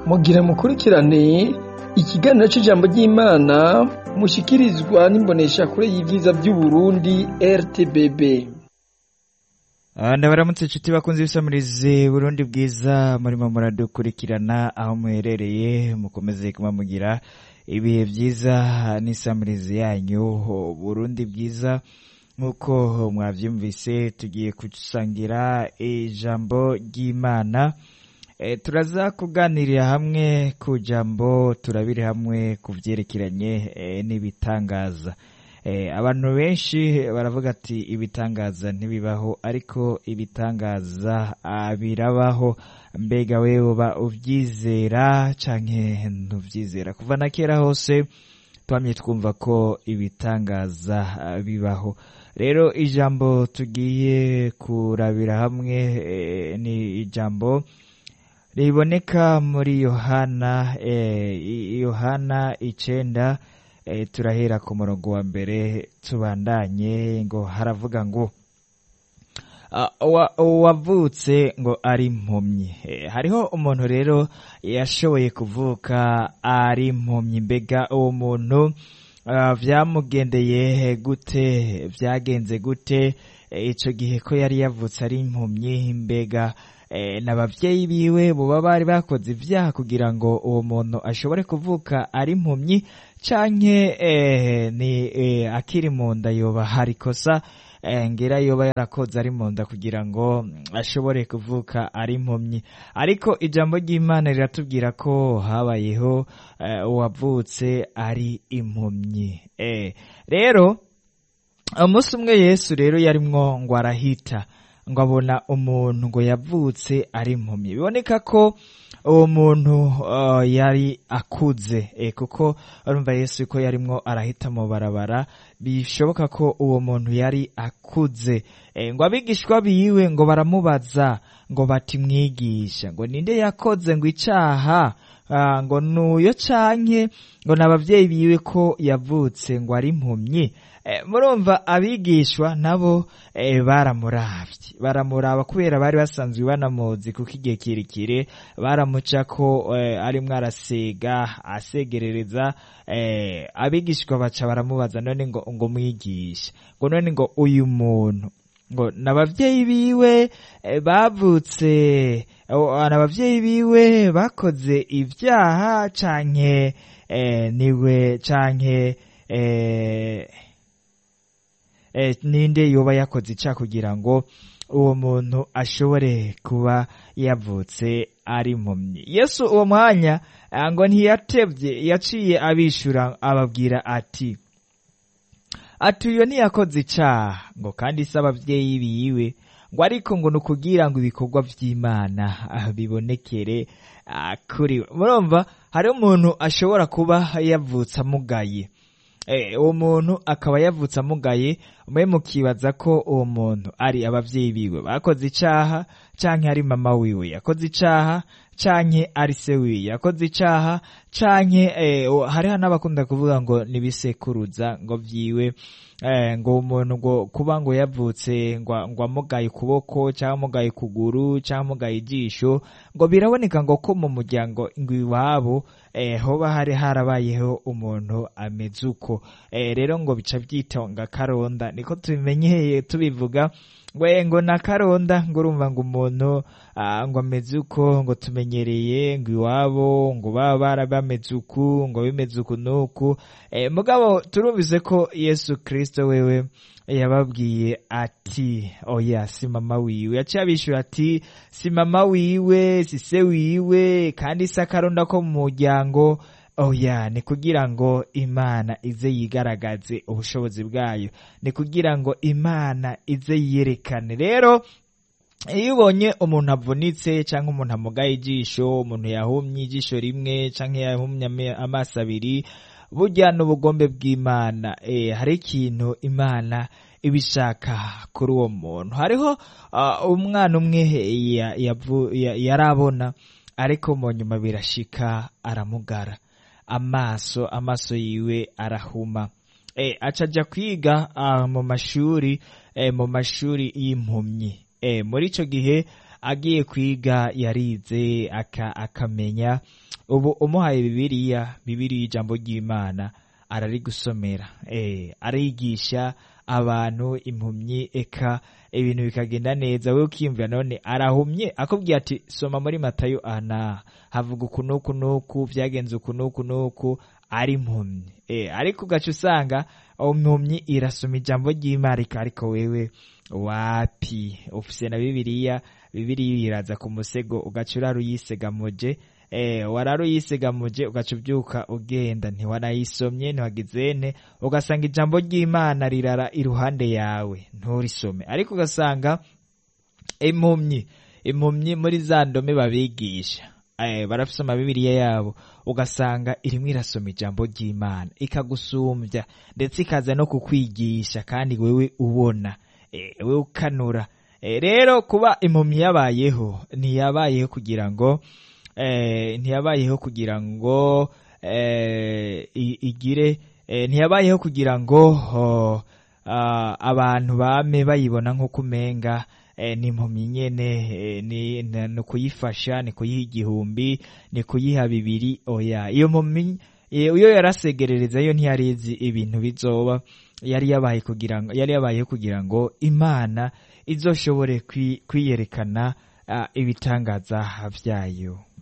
mugira mukurikirane ikiganiro c'ijambo ry'Imana mushikirizwa n'imboneshakure y'ivyiza vy'Uburundi RTBB. ndabaramutse inshuti bakunze ibisamirizi burundi bwiza murimo muradukurikirana aho muherereye mukomeze kuba mugira ibihe byiza n'isamirizi yanyu burundi bwiza nk'uko mwabyumvise tugiye gusangira ijambo ry'imana e, turaza kuganirira hamwe ku jambo turabire hamwe ku byerekeranye e, n'ibitangaza abantu benshi baravuga ati ibitangaza ntibibaho ariko ibitangaza birabaho mbega we uba ubyizera canke ntubyizera kuva na kera hose twamye twumva ko ibitangaza bibaho rero ijambo tugiye kurabira hamwe ni ijambo riboneka muri yohana yohana icenda e, turahera ku murongo wa mbere tubandanye ngo haravuga ngo uwavutse ngo ari impumyi e, hariho umuntu rero yashoboye kuvuka ari impumyi mbega uwo muntu uh, vyamugendeye gute vyagenze gute ico e, gihe ko yari yavutse ari impumyi mbega n'ababyeyi biwe buba bari bakoze ibyaha kugira ngo uwo muntu ashobore kuvuka ari impumyi canke ni akiri mu nda yoba hari kosa ngera yoba yarakoze ari mu nda kugira ngo ashobore kuvuka ari impumyi ariko ijambo ry'imana riratubwira ko habayeho uwavutse ari impumyi rero umunsi umwe yesu rero yarimwo ngo arahita ngo abona umuntu ngo yavutse ari impumyi biboneka ko uwo muntu yari akuze kuko urumva yesu ko yarimwo arahita mu barabara bishoboka ko uwo muntu yari akuze ngo abigishwa biwe ngo baramubaza ngo bati mwigisha ngo ninde yakoze ngo icaha ngo nuyo canke ngo n'abavyeyi biwe ko yavutse ngo ari impumyi murumva abigishwa nabo baramuravye baramuraba kubera bari basanzwe banamuzi kuko igihe kirekire baramuca ko arimwo arasega asegerereza abigishwa baca baramubaza none ngo ngo mwigisha ngo none ngo uyu muntu ngo n'abavyeyi biwe bavutse n'abavyeyi biwe bakoze ibyaha canke niwe canke ninde yoba yakoze ica kugira ngo uwo muntu ashobore kuba yavutse ari impumyi yesu uwo mwanya ngo ntiyatevye yaciye abishura ababwira ati ati uyo ntiyakoze icaha ngo kandi se abavyeyi biwe ngo ariko ngo ni ukugira ngo ibikorwa vy'imana bibonekere kuri we murumva hari umuntu ashobora kuba yavutse amugaye uwo muntu akaba yavutse amugaye mwe mukibaza ko uwo muntu ari abavyeyi biwe bakoze icaha canke ari mama wiwe yakoze icaha canke ari se wiwe yakoze icaha canke hariho n'abakunda kuvuga ngo nibisekuruza ngo vyiwe ngo umuntu ngo kuba ngo yavutse ngo amugaye ukuboko cyangwa amugaye ukuguru cyangwa amugaye ijisho ngo biraboneka ngo ko mu muryango ngo iwabo hoba hari harabayeho umuntu ameze uko rero ngo bica byitonga karonda niko tubimenyeye tubivuga ngo ngo na karonda ngo urumva ngo umuntu ngo ameze uko ngo tumenyereye ngo iwabo ngo baba bara bameze uku ngo bimeze uku n'uku mugabo turumvise ko yesu kirisito wewe yababwiye ati oya si mama wiwe yaciye abishyura ati si mama wiwe si se wiwe kandi si akaronda ko mu muryango oya ni kugira ngo imana ize yigaragaze ubushobozi bwayo ni kugira ngo imana ize yiyerekane rero iyo ubonye umuntu avunitse cyangwa umuntu amugaye ijisho umuntu yahumye ijisho rimwe cyangwa yahumye amaso abiri burya n'ubugombe bw'imana hari ikintu imana ibishaka kuri uwo muntu hariho umwana umwe yarabona ariko mu nyuma birashika aramugara amaso amaso yiwe arahuma e, acaja kwiga uh, mu mashuri e, mu mashuri y'impumyi e, muri ico gihe agiye kwiga yarize aka, akamenya ubu umuhaye bibiliya bibiliya ijambo ry'imana ararigusomera eh, arigisha abantu impumyi eka ibintu bikagenda neza we ukiyumvira none arahumye akubwiye ati soma muri matayo ana havuga uku nuku nuku vyagenze uku nuku nuku ari impumyi eh, ariko ugaca usanga impumyi irasoma ijambo ry'imana ariko wewe wapi ufise na bibiliya bibiliya iraza ku musego ugaca urara uyisegamuje eh, warara uyisegamuje ugaca ubyuka ugenda ntiwanayisomye ntiwagizene ugasanga ijambo ry'imana rirara iruhande yawe nturisome ariko ugasanga impumyi impumyi muri za ndome babigisha eh, barafise amabibiriya yabo ugasanga irimwo irasoma ijambo ry'imana ikagusumbya ndetse ikaza no kukwigisha kandi wewe ubona eh, wewe ukanura eh, rero kuba impumyi yabayeho ntiyabayeho kugira ngo eh, ntiyabayeho kugira ngo eh, i- igire eh, ntiyabayeho kugira ngo oh, ah, abantu bame bayibona nk'uko umenga eh, ni impumyi nyene eh, ni ni- ni kuyifasha ni kuyiha igihumbi ni kuyiha bibiri oya iyo mpumyi eh, iyo yarasegerereza yo ntiyarizi ibintu bizoba yari yabaye kugira ngo yari yabayeho kugira ngo imana izoshobore kwi- kwiyerekana ah, ibitangaza vyayo